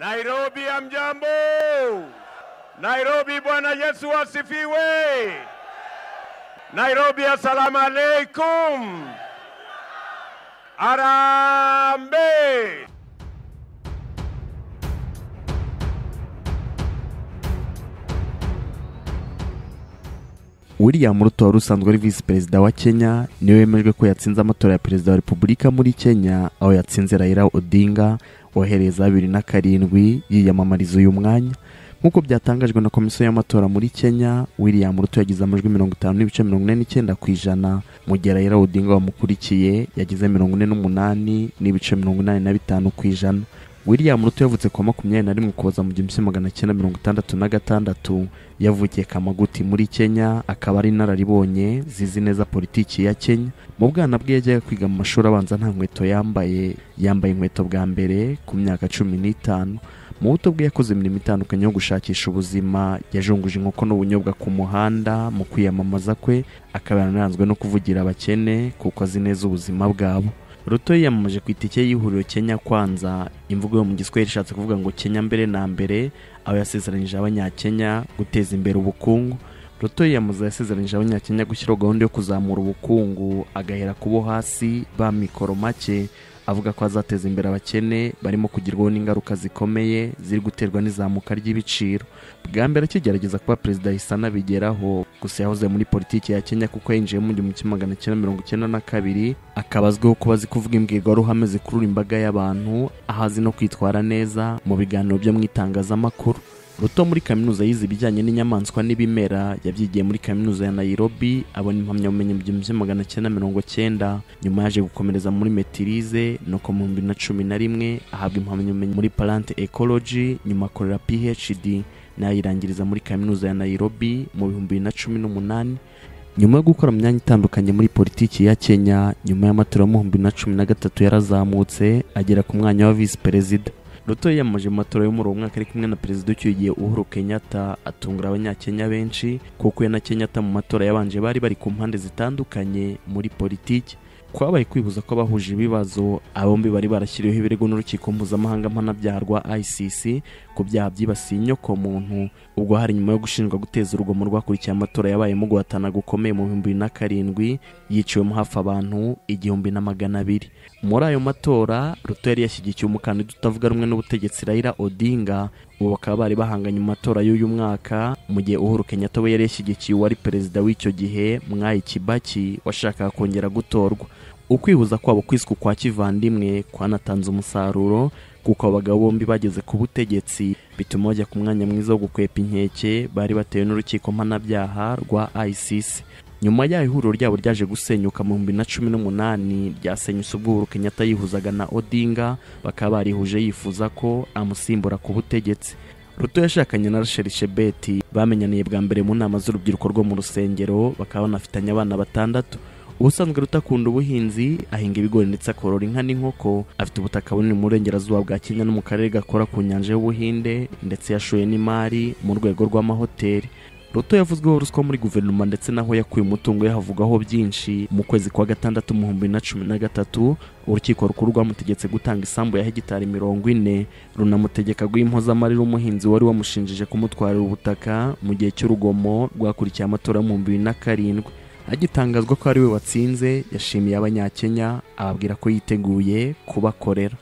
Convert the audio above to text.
Nairobi amjambo. Nairobi, Bwana Yesu asifiwe. Nairobi, assalamu alaikum. Arambe. william ruto wari usanzwe ari visi perezida wa kenya niwe wemejwe ko yatsinze amatora ya perezida wa repubulika muri kenya aho yatsinze raila odinga wohereza bibiri na karindwi yiyamamariza uyu mwanya nk'uko byatangajwe na komisiyo y'amatora muri kenya william ruto yagize amajwi mirongo itanu n'ibice mirongo ine n'icyenda ku ijana mu gihe raila odinga wamukurikiye yagize mirongo ine n'umunani n'ibice mirongo inani na bitanu ku ijana william ruto yavutse ku wa makumyabiri na rimwe ukuboza mu gihumbi kimwe magana cyenda mirongo itandatu na gatandatu yavukiye kamaguti muri kenya akaba ari inararibonye zizi neza politiki ya kenya mu bwana bwe yajyaga kwiga mu mashuri abanza nta nkweto yambaye yambaye inkweto bwa mbere ku myaka cumi n'itanu mu buto bwe yakoze imirimo itandukanye yo gushakisha ubuzima yajunguje inkoko n'ubunyobwa ku muhanda mu kwiyamamaza kwe akaba yanaranzwe no kuvugira abakene kuko azi neza ubuzima bwabo ruto yiyamamaje ku itike y'ihuriro kenya kwanza imvugo yo mu giswahili ishatse kuvuga ngo kenya mbere na mbere aho yasezeranyije abanyakenya guteza imbere ubukungu ruto yiyamamaza yasezeranyije abanyakenya gushyiraho gahunda yo kuzamura ubukungu agahera ku bo hasi ba mikoro make avuga ko azateza imbere abakene barimo kugerwaho n'ingaruka zikomeye ziri guterwa n'izamuka ry'ibiciro bwa mbere akigerageza kuba perezida ahise anabigeraho gusa yahoze muri politiki ya kenya kuko yinjiye mu gihumbi kimwe magana cyenda mirongo icyenda na kabiri akaba azwiho kuba azi kuvuga imbwirwaruhame zikurura imbaga y'abantu aho azi no kwitwara neza mu biganiro byo mu itangazamakuru ruto muri kaminuza yize ibijyanye n'inyamaswa n'ibimera yabyigiye muri kaminuza ya nayirobi abona impamyabumenyi mu gihumbi kimwe magana cyenda mirongo cyenda nyuma yaje gukomereza muri metirize nuko mu bihumbi bibiri na cumi na rimwe ahabwa impamyabumenyi muri parante ekoloji nyuma akorera phd n'ayirangiriza muri kaminuza ya nayirobi mu bihumbi bibiri na cumi n'umunani nyuma yo gukora mu myanya itandukanye muri politiki ya kenya nyuma y'amatora yo mu bihumbi bibiri na cumi na gatatu yarazamutse agera ku mwanya wa visi perezida ruto yiyamamaje mu matora yo muri uwo mwaka ari kumwe na perezida ucyuye uhuru kenyatta atungura abanyakenya benshi kuko we na kenyatta mu matora yabanje bari bari ku mpande zitandukanye muri politiki kwabaye kwihuza kw'abahuje ibibazo abombi bari barashyiriweho ibirego n'urukiko mpuzamahanga mpanabyaha rwa icc ku byaha byibasiye inyoko muntu ubwo hari nyuma yo gushinjwa guteza urugomo rwakurikiye amatora yabayemo guhatana gukomeye mu bihumbi bibiri na karindwi yiciwemo hafi abantu igihumbi na magana abiri muri ayo matora ruto yari yashyigikiye umukandida utavuga rumwe n'ubutegetsi raila odinga ubu bakaba bari bahanganye mu matora y'uyu mwaka mu gihe uhuru kenyatta we yari yashyigikiye uwari perezida w'icyo gihe mwayi kibaki washakaga kongera gutorwa ukwihuza kwabo kwiswe kwa kivandimwe kwanatanze umusaruro kuko abagabo bombi bageze ku butegetsi bituma bajya ku mwanya mwiza wo gukwepa inkeke bari batewe n'urukiko mpanabyaha rwa icc nyuma y'aho ihuriro ryabo ryaje gusenyuka mu bihumbi na cumi n'umunani ryasenyutse ubwo uhuru kenyatta yihuzaga na odinga bakaba barihuje yifuza ko amusimbura ku butegetsi ruto yashakanye na rachel shebeti bamenyaniye bwa mbere mu nama z'urubyiruko rwo mu rusengero bakaba banafitanye abana batandatu ubusanzwe rutakunda ubuhinzi ahinga ibigori ndetse akorora inka n'inkoko afite ubutaka bunini mu burengerazuba bwa kenya no mu karere gakora ku nyanja y'ubuhinde ndetse yashoye n'imari mu rwego rw'amahoteli ruto yavuzweho ruswa muri guverinoma ndetse n'aho yakuye umutungo yahavugwaho byinshi mu kwezi kwa gatandatu mu bihumbi bibiri na cumi na gatatu urukiko rukuru rwamutegetse gutanga isambu ya hegitari mirongo ine runamutegeka guha impozamarira umuhinzi wari wamushinjije kumutwarira ubutaka mu gihe cy'urugomo rwakurikiye amatora mu bihumbi bibiri na karindwi agitangazwa ko ari we watsinze yashimiye abanyakenya ababwira ko yiteguye kubakorera